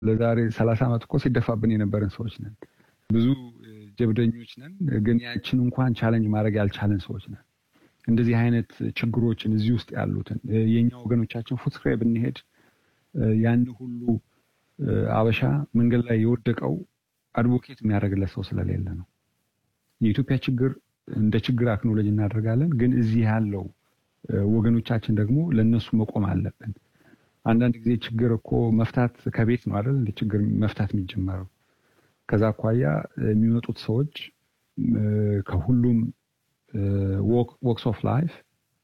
ለዛሬ ሰላሳ ዓመት እኮ ሲደፋብን የነበረን ሰዎች ነን። ብዙ ጀብደኞች ነን፣ ግን ያችን እንኳን ቻለንጅ ማድረግ ያልቻለን ሰዎች ነን። እንደዚህ አይነት ችግሮችን እዚህ ውስጥ ያሉትን የእኛ ወገኖቻችን ፉትስክራይ ብንሄድ ያን ሁሉ አበሻ መንገድ ላይ የወደቀው አድቮኬት የሚያደርግለት ሰው ስለሌለ ነው። የኢትዮጵያ ችግር እንደ ችግር አክኖሎጂ እናደርጋለን፣ ግን እዚህ ያለው ወገኖቻችን ደግሞ ለእነሱ መቆም አለብን። አንዳንድ ጊዜ ችግር እኮ መፍታት ከቤት ነው አይደል? እንደ ችግር መፍታት የሚጀመረው ከዛ አኳያ የሚመጡት ሰዎች ከሁሉም ወክስ ኦፍ ላይፍ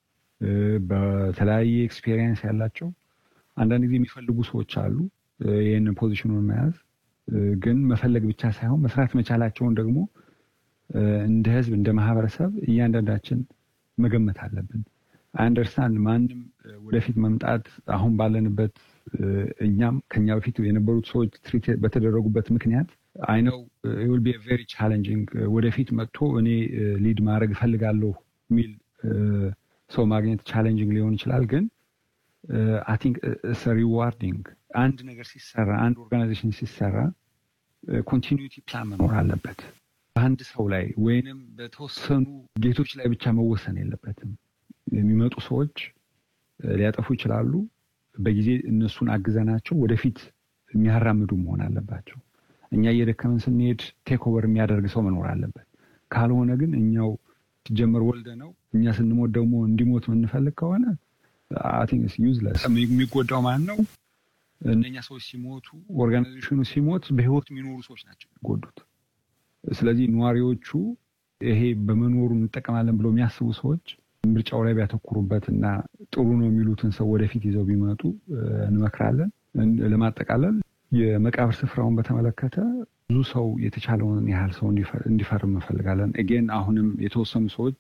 በተለያየ ኤክስፔሪየንስ ያላቸው አንዳንድ ጊዜ የሚፈልጉ ሰዎች አሉ። ይህንን ፖዚሽኑን መያዝ ግን መፈለግ ብቻ ሳይሆን መስራት መቻላቸውን ደግሞ እንደ ሕዝብ እንደ ማህበረሰብ እያንዳንዳችን መገመት አለብን። አንደርስታንድ ማንም ወደፊት መምጣት አሁን ባለንበት እኛም ከኛ በፊት የነበሩት ሰዎች ትሪት በተደረጉበት ምክንያት አይነው ዊል ቢ ቬሪ ቻሌንጂንግ ወደፊት መጥቶ እኔ ሊድ ማድረግ እፈልጋለሁ የሚል ሰው ማግኘት ቻሌንጂንግ ሊሆን ይችላል። ግን አይ ቲንክ ሪዋርዲንግ አንድ ነገር ሲሰራ አንድ ኦርጋናይዜሽን ሲሰራ ኮንቲኒዩቲ ፕላን መኖር አለበት። በአንድ ሰው ላይ ወይንም በተወሰኑ ጌቶች ላይ ብቻ መወሰን የለበትም። የሚመጡ ሰዎች ሊያጠፉ ይችላሉ። በጊዜ እነሱን አግዘናቸው ወደፊት የሚያራምዱ መሆን አለባቸው። እኛ እየደከመን ስንሄድ ቴክ ኦቨር የሚያደርግ ሰው መኖር አለበት። ካልሆነ ግን እኛው ሲጀመር ወልደ ነው እኛ ስንሞት ደግሞ እንዲሞት የምንፈልግ ከሆነ አይ ቲንክ ዩዝለስ። የሚጎዳው ማን ነው? እነኛ ሰዎች ሲሞቱ፣ ኦርጋናይዜሽኑ ሲሞት በህይወት የሚኖሩ ሰዎች ናቸው የሚጎዱት። ስለዚህ ነዋሪዎቹ ይሄ በመኖሩ እንጠቀማለን ብለው የሚያስቡ ሰዎች ምርጫው ላይ ቢያተኩሩበት እና ጥሩ ነው የሚሉትን ሰው ወደፊት ይዘው ቢመጡ እንመክራለን። ለማጠቃለል የመቃብር ስፍራውን በተመለከተ ብዙ ሰው የተቻለውን ያህል ሰው እንዲፈርም እንፈልጋለን። ኤጌን አሁንም የተወሰኑ ሰዎች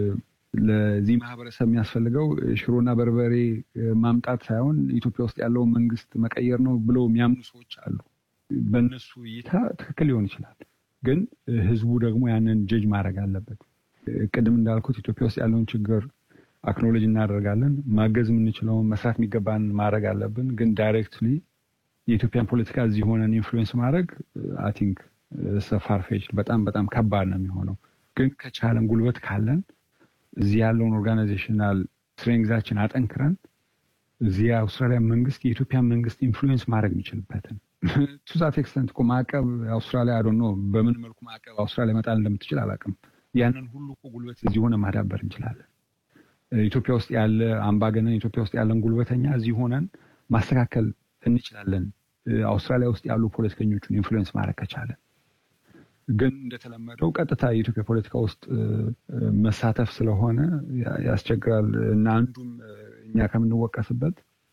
ለዚህ ማህበረሰብ የሚያስፈልገው ሽሮና በርበሬ ማምጣት ሳይሆን ኢትዮጵያ ውስጥ ያለውን መንግስት መቀየር ነው ብለው የሚያምኑ ሰዎች አሉ። በእነሱ እይታ ትክክል ሊሆን ይችላል፣ ግን ህዝቡ ደግሞ ያንን ጀጅ ማድረግ አለበት። ቅድም እንዳልኩት ኢትዮጵያ ውስጥ ያለውን ችግር አክኖሎጂ እናደርጋለን። ማገዝ የምንችለውን መስራት የሚገባን ማድረግ አለብን። ግን ዳይሬክትሊ የኢትዮጵያን ፖለቲካ እዚህ ሆነን ኢንፍሉዌንስ ማድረግ አይ ቲንክ ፋርፌች በጣም በጣም ከባድ ነው የሚሆነው። ግን ከቻለን ጉልበት ካለን እዚህ ያለውን ኦርጋናይዜሽናል ስትሬንግዛችን አጠንክረን እዚህ የአውስትራሊያ መንግስት የኢትዮጵያን መንግስት ኢንፍሉዌንስ ማድረግ የሚችልበትን ቱዛት ኤክስተንት እኮ ማዕቀብ አውስትራሊያ አዶ ነው በምን መልኩ ማዕቀብ አውስትራሊያ መጣል እንደምትችል አላውቅም። ያንን ሁሉ እኮ ጉልበት እዚህ ሆነ ማዳበር እንችላለን። ኢትዮጵያ ውስጥ ያለ አምባገነን ኢትዮጵያ ውስጥ ያለን ጉልበተኛ እዚህ ሆነን ማስተካከል እንችላለን። አውስትራሊያ ውስጥ ያሉ ፖለቲከኞቹን ኢንፍሉዌንስ ማድረግ ከቻለን። ግን እንደተለመደው ቀጥታ የኢትዮጵያ ፖለቲካ ውስጥ መሳተፍ ስለሆነ ያስቸግራል እና አንዱም እኛ ከምንወቀስበት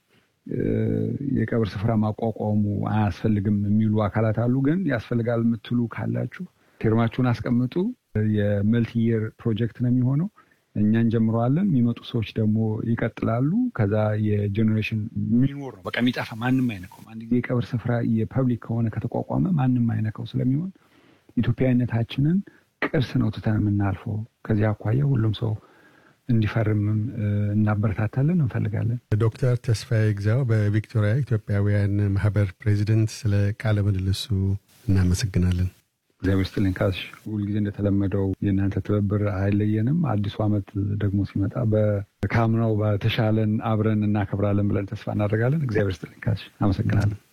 የቀብር ስፍራ ማቋቋሙ አያስፈልግም የሚሉ አካላት አሉ። ግን ያስፈልጋል የምትሉ ካላችሁ ፊርማችሁን አስቀምጡ። የመልቲየር ፕሮጀክት ነው የሚሆነው። እኛ እንጀምረዋለን። የሚመጡ ሰዎች ደግሞ ይቀጥላሉ። ከዛ የጀኔሬሽን የሚኖር ነው በቃ የሚጠፋ ማንም አይነካውም። አንድ ጊዜ የቀብር ስፍራ የፐብሊክ ከሆነ ከተቋቋመ ማንም አይነካው ስለሚሆን ኢትዮጵያዊነታችንን ቅርስ ነው ትተን የምናልፈው። ከዚህ አኳያ ሁሉም ሰው እንዲፈርምም እናበረታታለን እንፈልጋለን። ዶክተር ተስፋዬ ግዛው በቪክቶሪያ ኢትዮጵያውያን ማህበር ፕሬዚደንት፣ ስለ ቃለ ምልልሱ እናመሰግናለን። እግዚአብሔር ይስጥልኝ ካሽ። ሁልጊዜ እንደተለመደው የእናንተ ትብብር አይለየንም። አዲሱ ዓመት ደግሞ ሲመጣ በካምናው በተሻለን አብረን እናከብራለን ብለን ተስፋ እናደርጋለን። እግዚአብሔር ይስጥልኝ ካሽ። አመሰግናለን።